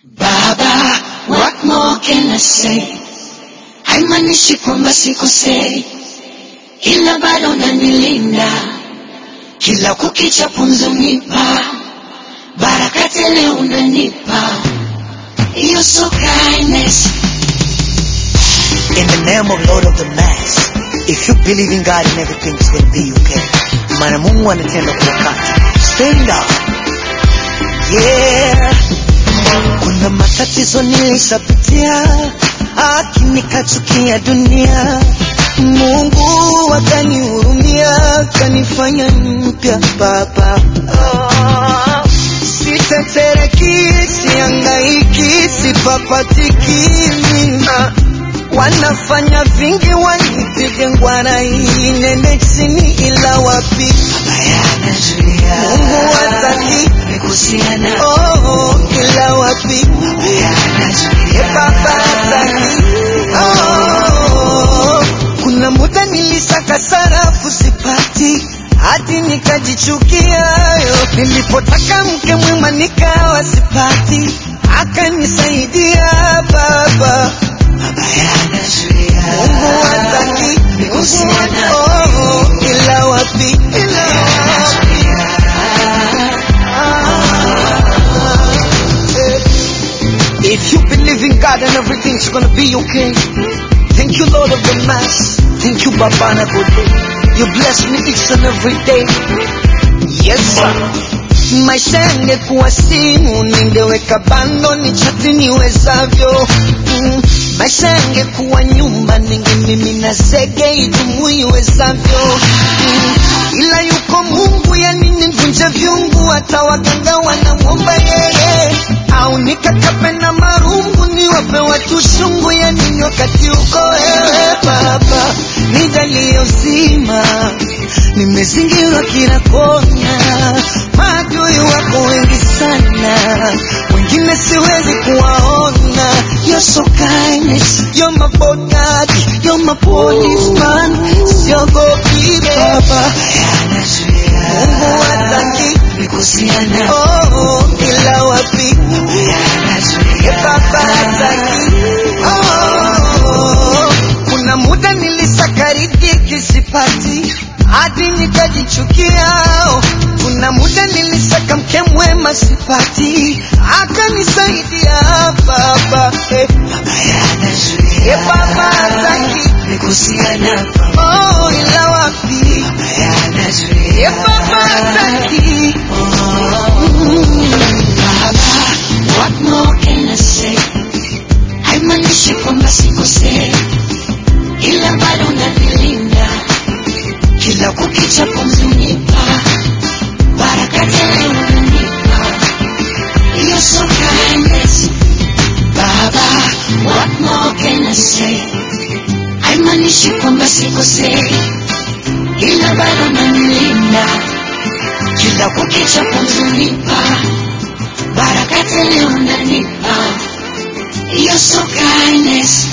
Baba, what more can I say? Haimaanishi kwamba sikosei, ila bado unanilinda kila kukicha, pumzi unipa baraka tele, unanipa hiyo so kindness. In the name of Lord of the Mass, if you believe in God and everything's gonna be okay. Maana Mungu anatenda kwa wakati. Stand up. Yeah. Kuna matatizo nilishapitia, haki nikachukia dunia. Mungu akanihurumia, kanifanya mpya baba. Oh. Sitetereki, siangaiki, sipapatiki mina wanafanya vingi wanipige ngwara hii nene chini ila wapi Mungu hataki Kuhusiana oh, ila wapi Ye baba hataki oh, kuna muda nilisaka sarafu sipati hadi nikajichukia yo. nilipotaka mke mwema nikawa sipati akanisaidia baba Mungu hataki Kuhusiana oh, ila wapi ila wapi If you believe in God and everything's gonna be okay. Thank you, Lord of the Mass. Thank you, Babana Gode. You bless me each and every day. Yes, sir. Maisha yangekuwa simu, ningeweka bando ni chati niwezavyo. Mm. Maisha yangekuwa nyumba, ningemimina zege idumu iwezavyo. Mm. Ila yuko Mungu, yani nivunje vyungu, hata waganga wanamwomba yeye, au nikakape na marungu, niwape watu shungu, yani wakati uko wewe Baba, nijalie uzima, nimezingirwa kila kona, maadui wako wengi sana, wengine siwezi kuwaona. You're so kindness, you're my bodyguard, you're my policeman, siogopi Baba, Mungu hataki Kuhusiana oh, ila wapi Ye baba hataki oh, kuna muda nilisaka riziki sipati hadi nikajichukia oh, kuna muda nilisaka mke mwema sipati akanisaidia baba eh, ye baba hataki Kuhusiana oh, ila wapi ye baba hataki Baba, what more can I say? Haimaanishi kwamba sikosei, ila bado unanilinda kila kukicha, pumzi unipa baraka tele, unanipa hiyo so kindness. Baba, what more can I say? Haimaanishi kwamba sikosei, ila bado unanilinda kila kukicha, pumzi unipa baraka tele, unanipa hiyo so kindness.